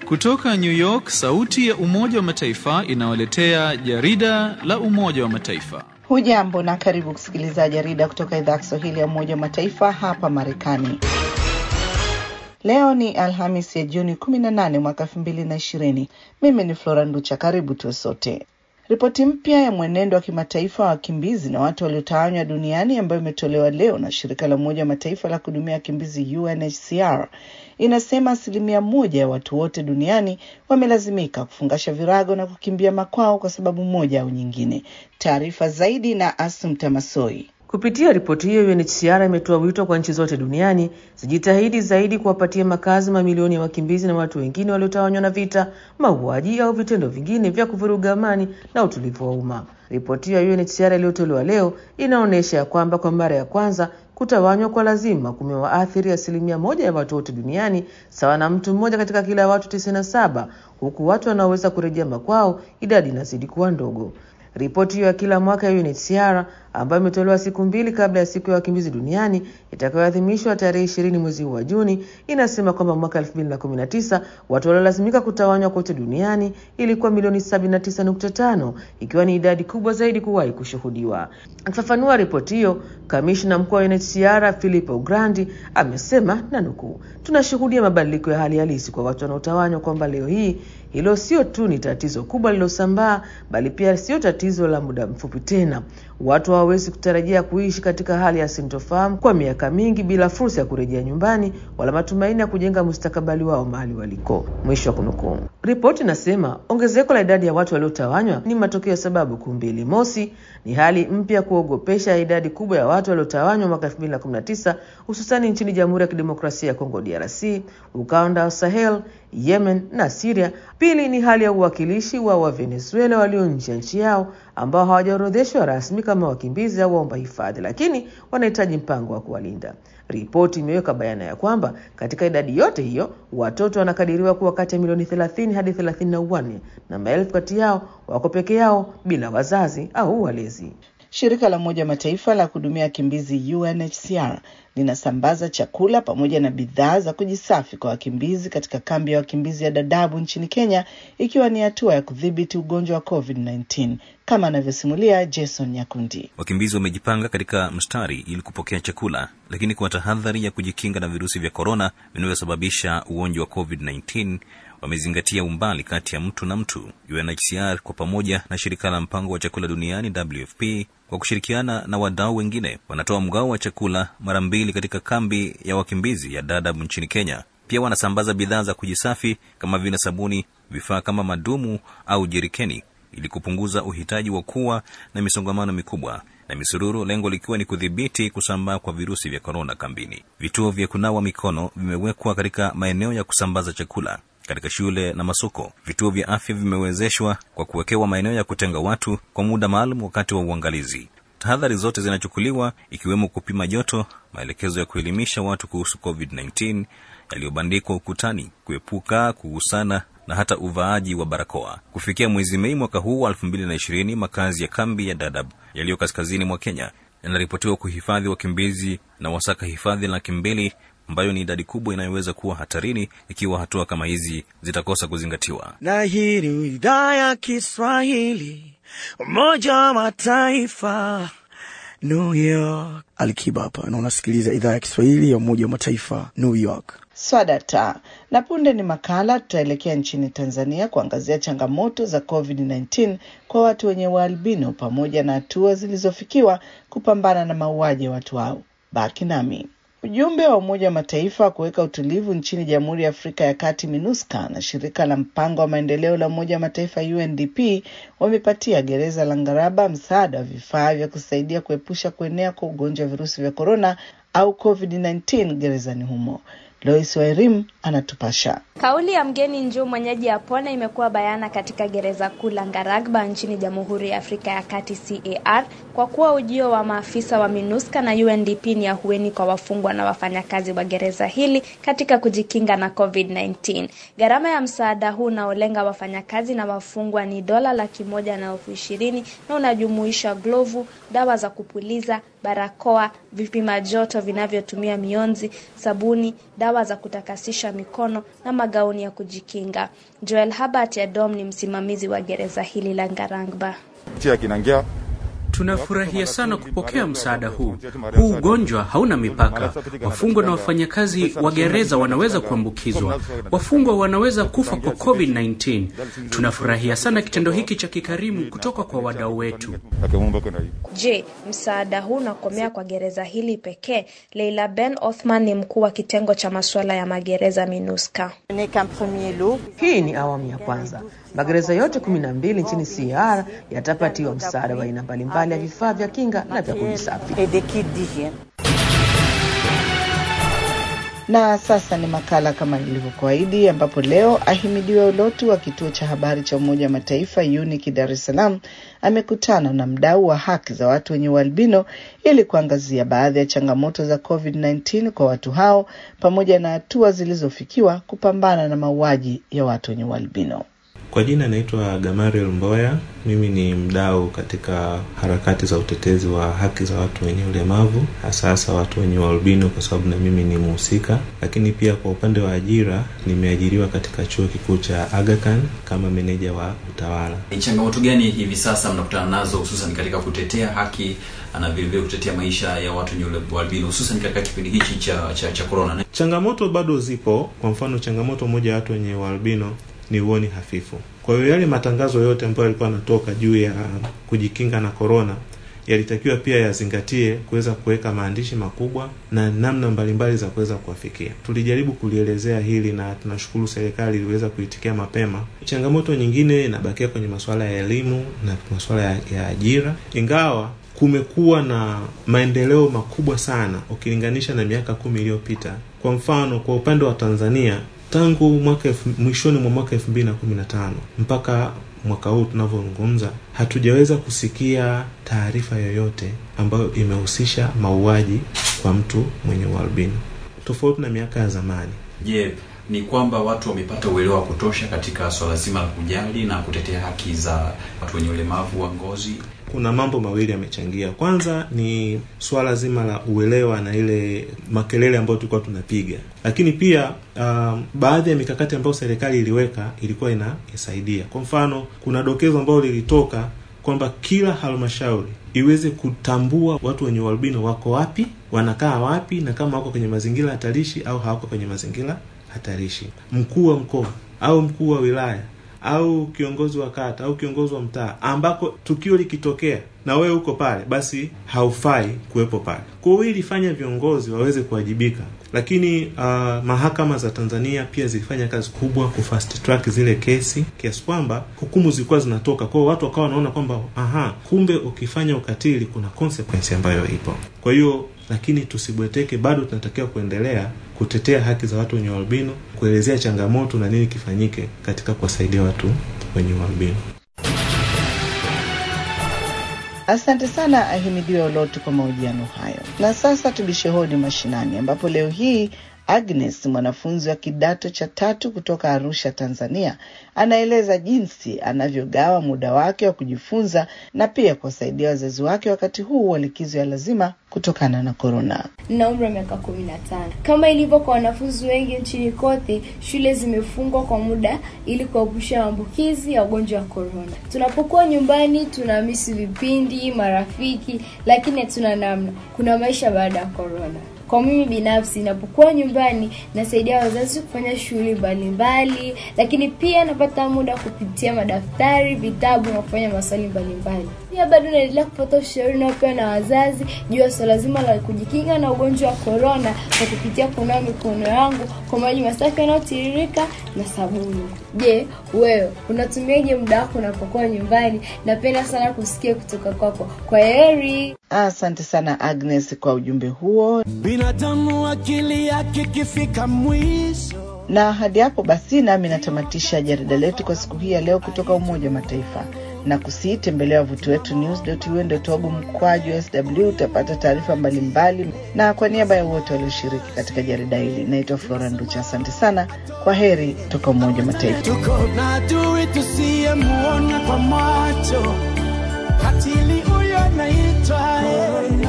Kutoka New York, sauti ya Umoja wa Mataifa inawaletea jarida la Umoja wa Mataifa. Hujambo na karibu kusikiliza jarida kutoka idhaa ya Kiswahili ya Umoja wa Mataifa hapa Marekani. Leo ni Alhamis ya Juni 18 mwaka 2020. Mimi ni Flora Nducha, karibu tuwe sote. Ripoti mpya ya mwenendo wa kimataifa wa wakimbizi na watu waliotawanywa duniani ambayo imetolewa leo na shirika la Umoja wa Mataifa la kuhudumia wakimbizi UNHCR inasema asilimia moja ya watu wote duniani wamelazimika kufungasha virago na kukimbia makwao kwa sababu moja au nyingine. Taarifa zaidi na Asumta Masoi. Kupitia ripoti hiyo, UNHCR imetoa wito kwa nchi zote duniani zijitahidi zaidi kuwapatia makazi mamilioni ya wakimbizi na watu wengine waliotawanywa na vita, mauaji au vitendo vingine vya kuvuruga amani na utulivu wa umma. Ripoti hiyo ya UNHCR iliyotolewa leo inaonyesha ya kwamba kwa mara ya kwanza kutawanywa kwa lazima kumewaathiri asilimia moja ya watu wote duniani, sawa na mtu mmoja katika kila watu tisini na saba, huku watu wanaoweza kurejea makwao idadi inazidi kuwa ndogo. Ripoti hiyo ya kila mwaka ya UNHCR ambayo imetolewa siku mbili kabla ya siku ya wakimbizi duniani itakayoadhimishwa tarehe ishirini mwezi huu wa Juni inasema kwamba mwaka 2019 watu waliolazimika kutawanywa kote duniani ilikuwa milioni 79.5 ikiwa ni idadi kubwa zaidi kuwahi kushuhudiwa. Akifafanua ripoti hiyo, kamishna mkuu wa UNHCR Filippo Grandi amesema na nukuu, tunashuhudia mabadiliko ya hali halisi kwa watu wanaotawanywa, kwamba leo hii hilo sio tu ni tatizo kubwa lililosambaa, bali pia sio tatizo la muda mfupi tena. Watu hawawezi kutarajia kuishi katika hali ya sintofahamu kwa miaka mingi bila fursa ya kurejea nyumbani wala matumaini ya kujenga mustakabali wao mahali waliko. Mwisho wa kunukuu. Ripoti inasema ongezeko la idadi ya watu waliotawanywa ni matokeo ya sababu kuu mbili. Mosi, ni hali mpya kuogopesha ya idadi kubwa ya watu waliotawanywa mwaka 2019 hususani nchini Jamhuri ya Kidemokrasia ya Kongo DRC, ukanda wa Sahel, Yemen na Syria. Pili ni hali ya uwakilishi wa Wavenezuela walio nje ya nchi yao ambao hawajaorodheshwa rasmi kama wakimbizi au waomba hifadhi, lakini wanahitaji mpango wa kuwalinda. Ripoti imeweka bayana ya kwamba katika idadi yote hiyo watoto wanakadiriwa kuwa kati ya milioni 30 hadi 34 na maelfu kati yao wako peke yao bila wazazi au walezi. Shirika la Umoja wa Mataifa la kuhudumia wakimbizi UNHCR linasambaza chakula pamoja na bidhaa za kujisafi kwa wakimbizi katika kambi ya wakimbizi ya Dadaab nchini Kenya, ikiwa ni hatua ya kudhibiti ugonjwa wa COVID-19 kama anavyosimulia Jason Nyakundi. Wakimbizi wamejipanga katika mstari ili kupokea chakula, lakini kwa tahadhari ya kujikinga na virusi vya korona vinavyosababisha ugonjwa wa COVID-19 wamezingatia umbali kati ya mtu na mtu. UNHCR kwa pamoja na shirika la mpango wa chakula duniani WFP kwa kushirikiana na wadau wengine wanatoa mgao wa chakula mara mbili katika kambi ya wakimbizi ya Dadaab nchini Kenya. Pia wanasambaza bidhaa za kujisafi kama vile sabuni, vifaa kama madumu au jerikeni ili kupunguza uhitaji wa kuwa na misongamano mikubwa na misururu, lengo likiwa ni kudhibiti kusambaa kwa virusi vya korona kambini. Vituo vya kunawa mikono vimewekwa katika maeneo ya kusambaza chakula katika shule na masoko. Vituo vya afya vimewezeshwa kwa kuwekewa maeneo ya kutenga watu kwa muda maalum wakati wa uangalizi. Tahadhari zote zinachukuliwa ikiwemo kupima joto, maelekezo ya kuelimisha watu kuhusu COVID-19 yaliyobandikwa ukutani, kuepuka kugusana na hata uvaaji wa barakoa. Kufikia mwezi Mei mwaka huu wa 2020, makazi ya kambi ya Dadaab yaliyo kaskazini mwa Kenya yanaripotiwa kuhifadhi wakimbizi na wasaka hifadhi laki mbili ambayo ni idadi kubwa inayoweza kuwa hatarini ikiwa hatua kama hizi zitakosa kuzingatiwa. Na hii ni idhaa ya Kiswahili, Umoja wa Mataifa, New York. Alikiba hapa na unasikiliza idhaa ya Kiswahili ya Umoja wa Mataifa, New York. Swadata na punde ni makala. Tutaelekea nchini Tanzania kuangazia changamoto za COVID-19 kwa watu wenye ualbino pamoja na hatua zilizofikiwa kupambana na mauaji ya watu hao. Baki nami. Ujumbe wa Umoja wa Mataifa wa kuweka utulivu nchini Jamhuri ya Afrika ya Kati MINUSCA na shirika la mpango wa maendeleo la Umoja wa Mataifa UNDP wamepatia gereza la Ngaraba msaada wa vifaa vya kusaidia kuepusha kuenea kwa ugonjwa wa virusi vya korona au COVID-19 gerezani humo. Lois Wairim anatupasha. Kauli ya mgeni njoo mwenyeji apone imekuwa bayana katika gereza kuu la Ngaragba nchini Jamhuri ya Afrika ya Kati CAR, kwa kuwa ujio wa maafisa wa MINUSCA na UNDP ni ahueni kwa wafungwa na wafanyakazi wa gereza hili katika kujikinga na COVID-19. Gharama ya msaada huu unaolenga wafanyakazi na wafungwa ni dola laki moja na elfu ishirini na unajumuisha glovu, dawa za kupuliza barakoa, vipima joto vinavyotumia mionzi, sabuni, dawa za kutakasisha mikono na magauni ya kujikinga. Joel Habart Edom ni msimamizi wa gereza hili la Ngarangba. Tunafurahia sana kupokea msaada huu. Huu ugonjwa hauna mipaka. Wafungwa na wafanyakazi wa gereza wanaweza kuambukizwa. Wafungwa wanaweza kufa kwa COVID-19. Tunafurahia sana kitendo hiki cha kikarimu kutoka kwa wadau wetu. Je, msaada huu unakomea kwa gereza hili pekee? Leila Ben Othman ni mkuu wa kitengo cha masuala ya magereza MINUSCA. Hii ni awamu ya kwanza. Magereza yote kumi na mbili nchini CAR yatapatiwa msaada wa aina mbalimbali ya vifaa vya kinga na vya kujisafi. Na sasa ni makala kama ilivyokuahidi, ambapo leo Ahimidiwe Ulotu wa kituo cha habari cha Umoja wa Mataifa UNIC Dar es Salaam amekutana na mdau wa haki za watu wenye ualbino ili kuangazia baadhi ya changamoto za COVID-19 kwa watu hao pamoja na hatua zilizofikiwa kupambana na mauaji ya watu wenye ualbino. Kwa jina naitwa Gamariel Mboya. Mimi ni mdau katika harakati za utetezi wa haki za watu wenye ulemavu, hasa hasa watu wenye ualbino, kwa sababu na mimi ni mhusika. Lakini pia kwa upande wa ajira, nimeajiriwa katika chuo kikuu cha Aga Khan kama meneja wa utawala. Ni changamoto gani hivi sasa mnakutana nazo hususan katika kutetea haki na vilevile kutetea maisha ya watu wenye ualbino hususan katika kipindi hichi cha cha, cha corona? Changamoto bado zipo. Kwa mfano, changamoto moja ya watu wenye ualbino ni uoni hafifu. Kwa hiyo yale matangazo yote ambayo yalikuwa yanatoka juu ya kujikinga na korona yalitakiwa pia yazingatie kuweza kuweka maandishi makubwa na namna mbalimbali za kuweza kuwafikia. Tulijaribu kulielezea hili na tunashukuru serikali iliweza kuitikia mapema. Changamoto nyingine inabakia kwenye masuala ya elimu na masuala ya, ya ajira, ingawa kumekuwa na maendeleo makubwa sana ukilinganisha na miaka kumi iliyopita. Kwa mfano, kwa upande wa Tanzania tangu mwaka mwishoni mwa mwaka elfu mbili na kumi na tano mpaka mwaka huu tunavyozungumza, hatujaweza kusikia taarifa yoyote ambayo imehusisha mauaji kwa mtu mwenye ualbino, tofauti na miaka ya zamani. Je, yeah, ni kwamba watu wamepata uelewa wa kutosha katika swala zima la kujali na kutetea haki za watu wenye ulemavu wa ngozi? Kuna mambo mawili yamechangia. Kwanza ni swala zima la uelewa na ile makelele ambayo tulikuwa tunapiga, lakini pia um, baadhi ya mikakati ambayo serikali iliweka ilikuwa inasaidia. Kwa mfano, kuna dokezo ambalo lilitoka kwamba kila halmashauri iweze kutambua watu wenye ualbino wako wapi, wanakaa wapi, na kama wako kwenye mazingira hatarishi au hawako kwenye mazingira hatarishi. Mkuu wa mkoa au mkuu wa wilaya au kiongozi wa kata au kiongozi wa mtaa ambako tukio likitokea na wewe uko pale, basi haufai kuwepo pale. Kwa hiyo ilifanya viongozi waweze kuwajibika, lakini uh, mahakama za Tanzania pia zilifanya kazi kubwa ku fast track zile kesi kiasi kwamba hukumu zilikuwa zinatoka. Kwa hiyo watu wakawa wanaona kwamba aha, kumbe ukifanya ukatili kuna consequence ambayo ipo. Kwa hiyo lakini tusibweteke, bado tunatakiwa kuendelea kutetea haki za watu wenye ualbino, kuelezea changamoto na nini kifanyike katika kuwasaidia watu wenye ualbino. Asante sana Ahimidiwe Olotu kwa mahojiano hayo. Na sasa tubishe hodi mashinani, ambapo leo hii Agnes, mwanafunzi wa kidato cha tatu kutoka Arusha, Tanzania, anaeleza jinsi anavyogawa muda wake wa kujifunza na pia kuwasaidia wazazi wake wakati huu wa likizo ya lazima kutokana na korona. na umri wa miaka kumi na tano. Kama ilivyo kwa wanafunzi wengi nchini kote, shule zimefungwa kwa muda ili kuepusha maambukizi ya ugonjwa wa korona. Tunapokuwa nyumbani, tunamisi vipindi, marafiki, lakini hatuna namna. Kuna maisha baada ya korona. Kwa mimi binafsi, napokuwa nyumbani nasaidia wazazi kufanya shughuli mbalimbali, lakini pia napata muda kupitia madaftari, vitabu na kufanya maswali mbalimbali. Pia bado naendelea kupata ushauri unaopewa na wazazi juu ya swala zima la kujikinga na ugonjwa wa korona kwa kupitia kunawa mikono yangu kwa maji masafi yanayotiririka na sabuni. Je, wewe unatumiaje muda wako unapokuwa nyumbani? Napenda sana kusikia kutoka kwako. Kwa heri. Asante sana Agnes kwa ujumbe huo. Binadamu akili yake ikifika mwisho Na hadi hapo basi, nami natamatisha jarida letu kwa siku hii ya leo kutoka Umoja wa Mataifa na kusii tembelea wavuti wetu news.un.org mkwaju sw utapata taarifa mbalimbali. Na kwa niaba ya wote walioshiriki katika jarida hili, naitwa Flora Nducha. Asante sana, kwa heri kutoka Umoja wa Mataifa. tuko na adui tusiyemuona kwa macho, katili huyo anaitwa